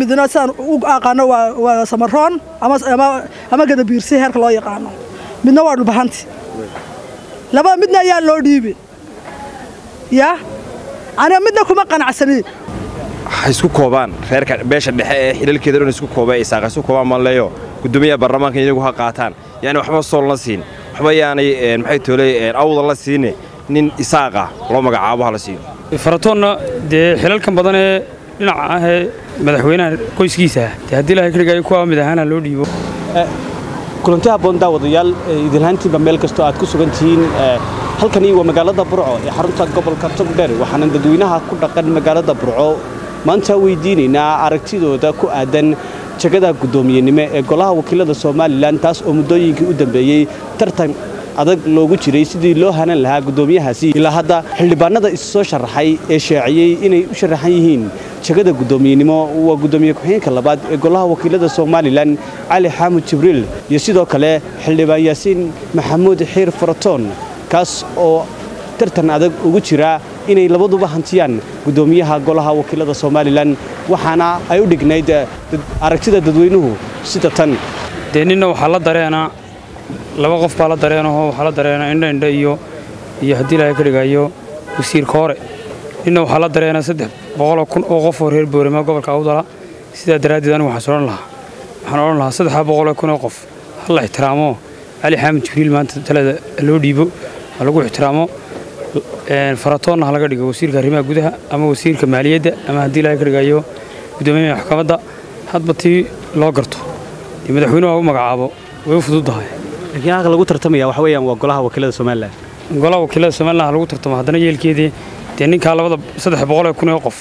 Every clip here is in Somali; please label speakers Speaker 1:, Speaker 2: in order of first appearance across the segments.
Speaker 1: midna sidaan u aqaano waa samaroon ama gadabiirsi heerka loo yaqaano midna waa dhulbahanti labada midna ayaa loo dhiibin yaa aniga midna kuma qanacsanin
Speaker 2: ha isku koobaan reerka beesha dhexe ee xilalkeeda dhan isku kooba ee isaaqa isku koobaan maleeyo gudoomiyaha baarlamaanka iyagu ha qaataan yaani waxba sool la siin waxba yaanay maxay toolay awda la siine nin isaaqa loo magacaabo ha la siiyo
Speaker 3: faratoonna dee xilalkan badan ee dhinaca ah ee madaxweynaha qoyskiisa ah dee haddii ilahay ka dhigayo kuwa mid ahaana loo dhiibo
Speaker 4: kulanti habboon daawadayaal idinhaantiinba meel kastoo aad ku sugan tihiin halkani waa magaalada burco ee xarunta gobolka togdheer waxaana dadweynaha ku dhaqan magaalada burco maanta weydiinaynaa aragtidooda ku aadan jagada guddoomiyenimo ee golaha wakiilada somalilan taas oo muddooyinkii u dambeeyey tartan adag loogu jiray sidii loo hanan lahaa guddoomiyahaasi ilaa hadda xildhibaanada is soo sharaxay ee shaaciyey inay u sharaxan yihiin jagada guddoomiyenimo waa guddoomiye ku-xigeenka labaad ee golaha wakiilada somalilan cali xaamud jibriil iyo sidoo kale xildhibaan yaasiin maxamuud xiir faratoon kaas oo tartan adag ugu jira inay labaduba hantiyaan guddoomiyaha golaha wakiilada somalilan waxaana ay u dhignayd aragtida dadweynuhu sida tan
Speaker 3: dee ninna waxaa la dareenaa laba qof baa la dareenaho waxaa la dareenaa indha indha iyo iyo haddii ilaahay ka dhigayo wasiirka hore ninna waxaa la dareenaa saddex boqoloo kun oo qof oo reer boorama gobolka awdala sidaa daraaddeed anigu waxaan odhan lahaa waxaan odhan lahaa saddexdaa boqoloo kun oo qof ha la ixtiraamo cali xaamid jibriil maanta talada loo dhiibo ha lagu ixtiraamo faratoonna ha laga dhigo wasiirka arrimaha gudaha ama wasiirka maaliyadda ama haddii ilaahay ka dhigayo guddoomiyaha maxkamadda hadba tii loo garto dee madaxweynuhu ha u magacaabo way u fududdahay
Speaker 4: laakiin halka lagu tartamaya waxa weeyaan waa golaha wakiilada somalilan
Speaker 3: golaha wakiilada somalilan ha lagu tartamo haddana yeelkeedii dee ninkaa labada saddex boqolee kun oo qof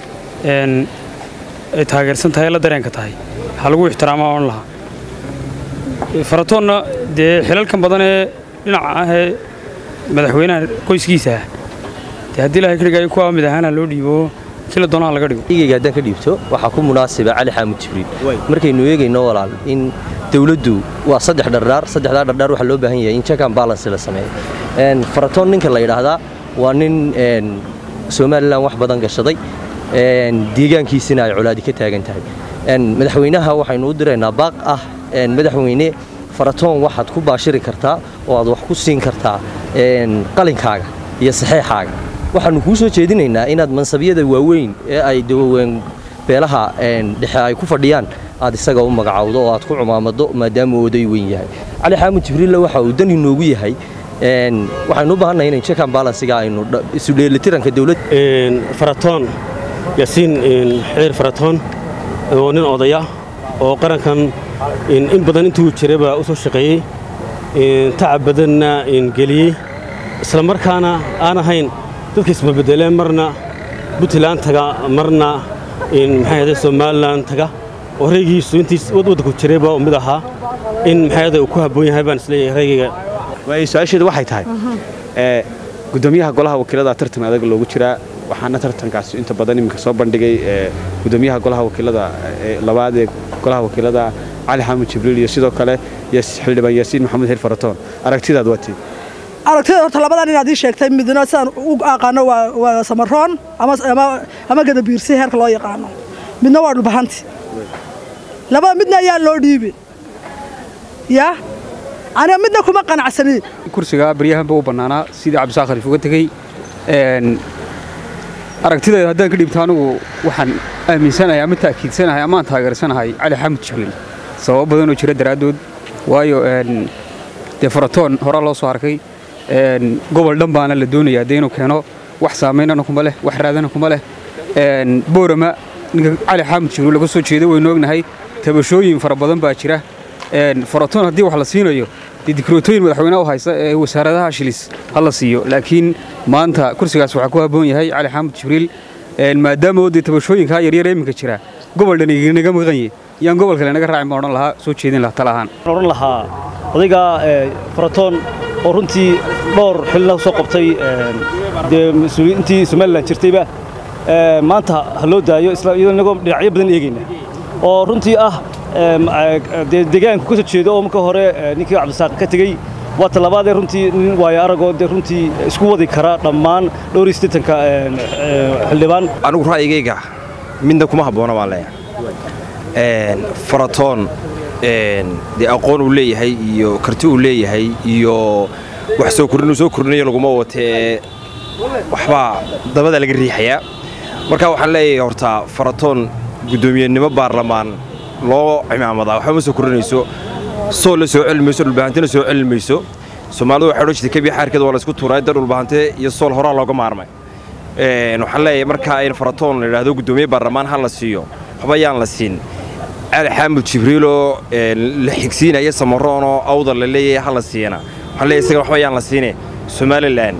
Speaker 3: ay taageersan tahay la dareenka tahay ha lagu ixtiraamaa odhan lahaa faratoonna dee xilalkan badan ee dhinaca ah ee madaxweynaha qoyskiisa ah dee haddii ilahay ka dhigayo kuwa mid ahaana loo dhiibo kila doonaha laga dhigo
Speaker 5: igayga haddaan ka dhiibto waxaa ku munaasiba cali xaamud jibriil markaynu eegayno walaal in dawladdu waa saddex dhardhaar saddexdaa dhardhaar waxaa loo baahan yahay in jackan balance la sameeyo faratoon ninka la yidhaahdaa waa nin somalilan wax badan gashaday deegaankiisina ay colaadi ka taagan tahay madaxweynaha waxaynu u diraynaa baaq ah madaxweyne faratoon waxaad ku baashiri kartaa oo aad wax ku siin kartaa qalinkaaga iyo saxeexaaga waxaannu kuu soo jeedinaynaa inaad mansabyada waaweyn ee ay beelaha dhexe ay ku fadhiyaan aad isaga u magacawdo oo aad ku cumaamado maadaama uu oday weyn yahay cali xaamud jibriilla waxa uu dan inoogu yahay waxaynu u baahannahay inay jackan balansiga aynu isu dheelitiranka dowladda
Speaker 4: faratoon yaasiin xiir faratoon oo nin odaya oo qarankan in badan intuu jiraba u soo shaqeeyey tacab badanna geliyey isla markaana aan ahayn dadka isbabedeleen marna puntland taga marna maxay somalilan taga oo raygiisu intiis waddanku jirayba mid ahaa in maxay uu ku habboon yahay baan isleeyahay raygayga waayo su-aasheedu waxay tahay guddoomiyaha golaha wakiilada tartan adag loogu jiraa waxaana tartankaasi inta badan iminka soo bandhigay guddoomiyaha golaha wakiilada labaad ee golaha wakiilada cali xaamud jibriil iyo sidoo kale xildhibaan yaasiin maxamuud xir faratoon aragtidaad waatii
Speaker 1: aragtida horta labadan inaad ii sheegtay midna sidaan u aqaano waa samaroon ama gadabiirsi heerka loo yaqaano midna waa dhulbahanti labada midna ayaa loo dhiibin yaa aniga midna kuma qanacsanin
Speaker 6: kursiga baryahanba u bannaanaa sidii cabdisaaq khaliif uga tegey aragtideeda haddaan ka dhiibto anigu waxaan aaminsanahay ama taakiidsanahay amaan taageersanahay cali xaamud jibriil sababo badanoo jira daraaddood waayo dee faratoon horaa loo soo arkay gobol dhan baana la doonayaa dee inuu keeno wax saamaynana kuma leh wax raadana kuma leh boorama ninka cali xaamud jibriil laga soo jeedo waynu ognahay tabashooyin fara badan baa jira faratoon haddii wax la siinayo dee dikrotooyin madaxweynaha u haysta ee wasaaradaha shilis ha la siiyo laakiin maanta kursigaas waxaa ku habboon yahay cali xaamud jibriil maadaama oo dee tabashooyinkaa yaryar ee iminka jira gobol dhan iganaga maqanye yaan gobol kale naga raacin baan odhan lahaa soo jeedin lahaa tala ahaan
Speaker 4: odhan lahaa odayga faratoon oo runtii dhowr xilna soo qabtay dee mas-uuliyiintii somalilan jirtayba maanta ha loo daayo isla iyadoo inagoo dhinacyo badan eegayna oo runtii ah dee deegaanku ka soo jeedo oo marka hore ninkii cabdisaaq ka tegey waa talabaadee runtii nin waayo aragoo dee runtii isku wadi kara dhammaan dhowr iyo siddeetanka xildhibaan
Speaker 2: anigu ra'yigayga midna kuma habboona baan leeyahay faratoon dee aqoon uu leeyahay iyo karti uu leeyahay iyo wax soo kordhin uu soo kordhinayo laguma watee waxbaa dabada laga riixayaa marka waxaan leeyahay horta faratoon guddoomiyenimo baarlamaan loo cimaamadaa waxba ma soo kordhinayso sool la soo celi mayso dhulbahantina soo celi mayso soomaalidu waxay odhan jirtay kebiya xaarkeeda waa la isku tuuray dar dhulbahante iyo sool horaa looga maarmay waxaan leeyahay marka in faratoon la yidhaahdo guddoomiye baarlamaan ha la siiyo waxba yaan la siin cali xaamud jibriiloo la xigsiinaya samaroonoo awdal la leeyahay ha la siiyana waxaan leeyahay isaga waxba yaan la siine somalilan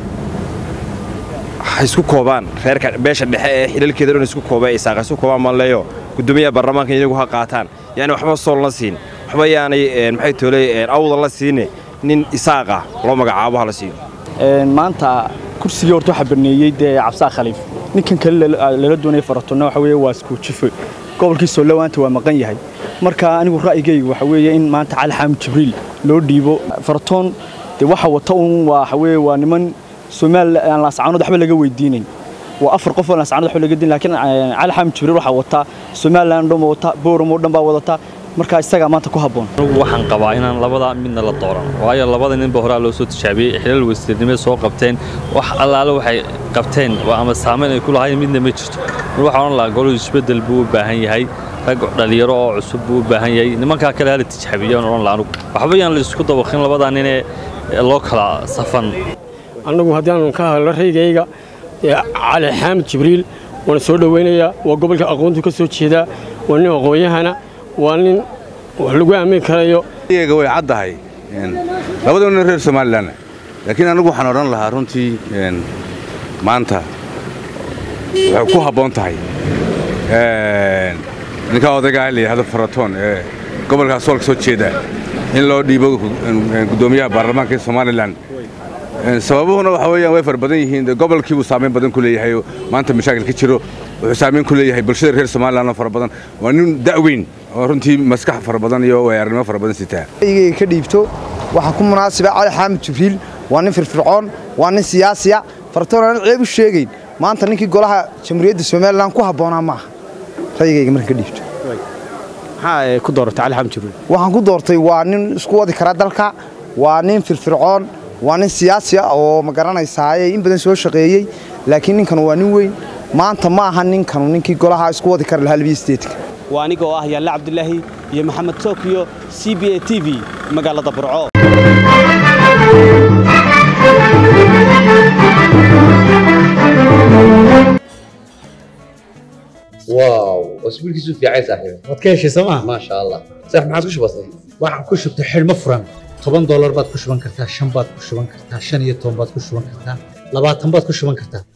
Speaker 2: ha isku koobaan reerka beesha dhexe ee xilalkeeda dhan isku kooba ee saaqa isku koobaan maan leeyo guddoomiyaha baarlamaanka iyagu ha qaataan yani waxba sool la siin waxba yaanay maxay toolay awdal la siine nin isaaqa loo magacaabo ha la siiyo
Speaker 7: maanta kursigii horta waxaa baneeyey dee cabsaa khaliif ninkan kale lala doonaya faratonna waxa weeye waa iskuujifo gobolkii soolawaanta waa maqan yahay marka anigu ra'yigayga waxa weeye in maanta cali xaamid jibriil loo dhiibo faratoon dee waxa wata un waxa weeye waa niman soomaali aan laascaanood waxba laga weydiinayn waa afar qof oo laascaanood waxba laga diin laakiin cali xaamid jibriil waxaa wataa somaliland dhan wata booram oo dhan baa wadata marka isagaa maanta ku habboon
Speaker 8: anugu waxaan qabaa inaan labada midna la dooran waayo labada ninba horaa loo soo tijaabiyey xilal wasiirnimo soo qabteen wax allaale waxay qabteen ama saamayn ay ku lahayn midna ma jirto mar waxaan odhan lahaa golo isbeddel buu u baahan yahay rag dhalinyaro oo cusub buu u baahan yahay nimankaa kale hala tijaabiyo aan odhan laha anugu waxba yaan la isku dabaqin labadaa ninee loo kala safan
Speaker 9: annagu haddaanu ka hadlo raygayga cali xaamid jibriil waana soo dhowaynayaa waa gobolka aqoontu ka soo jeedaa waa nin aqoon-yahana waa nin wax lagu aamin karayo
Speaker 10: iyaga way caddahay labada nin reer somalilan laakiin anigu waxaan odhan lahaa runtii maanta waxay ku habboon tahay ninkaa odaygaa la yidhahdo faratoon ee gobolkaa soolka soo jeeda in loo dhiibo guddoomiyaha baarlamaanka ee somalilan sababuhuna waxa weeyaan way fara badan yihiin gobolkii buu saamayn badan ku leeyahay oo maanta mashaakil ka jiro wuxuu saamayn ku leeyahay bulshada reer somalilan oo fara badan waa nin da'weyn oo runtii maskax fara badan iyo waayaranimo fara badan sitaa
Speaker 11: igayga ka dhiibto waxaa ku munaasiba cali xaamid jibriil waa nin firfircoon waa nin siyaasiya faratoon aan ceeb u sheegayn maanta ninkii golaha jamhuuriyadda somalilan ku habboonaa maaha rayigayga markan ka dhiibto
Speaker 4: maxaa ku dooratay cali xaamid jibriil
Speaker 11: waxaan ku doortay waa nin isku wadi kara dalka waa nin firfircoon waa nin siyaasi ah oo ma garanaysaaye in badan soo shaqeeyey laakiin ninkan waa nin weyn maanta ma aha ninkanu ninkii golaha isku wadi kara lahaa labiya sideedka
Speaker 4: waa aniga oo ah yaalle cabdilaahi iyo maxamed tookiyo c b a t v magaalada burco
Speaker 12: واو اسبوعك في عايز صاحبي
Speaker 13: waad ka heshay sooma
Speaker 12: ما شاء الله صح ما عاد وش بصير
Speaker 13: waxaan ku shubtay xidhmo furan toban doolar baad ku shuban kartaa shan baad ku shuban kartaa shan iyo toban baad ku shuban kartaa labaatan baad ku shuban kartaa